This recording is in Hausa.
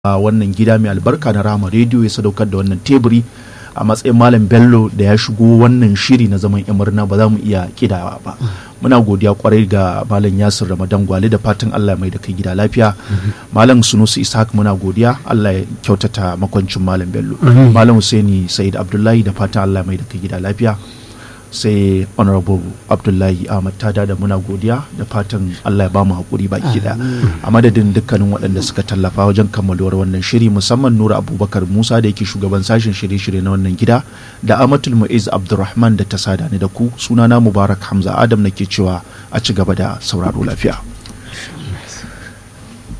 a wannan gida mai albarka na rama rediyo ya sadaukar da wannan teburi a matsayin malam bello da ya shigo wannan shiri na zaman murna ba za mu iya kidawa ba muna godiya kwarai ga malam yasir ramadan gwale da fatan allah mai da kai gida lafiya malam sunusu ishaq muna godiya allah ya kyautata makwancin malam bello malam husaini said abdullahi da fatan allah mai da kai gida lafiya sai honorable abdullahi ahmad tada da muna godiya da fatan allah ya bamu haƙuri baki da a madadin dukkanin waɗanda suka tallafa wajen kammaluwar wannan shiri musamman nura abubakar musa da yake shugaban sashen shirye-shirye na wannan gida da amatul mu'iz abdulrahman da ta sada ni da ku sunana mubarak hamza adam nake cewa a ci gaba da sauraro lafiya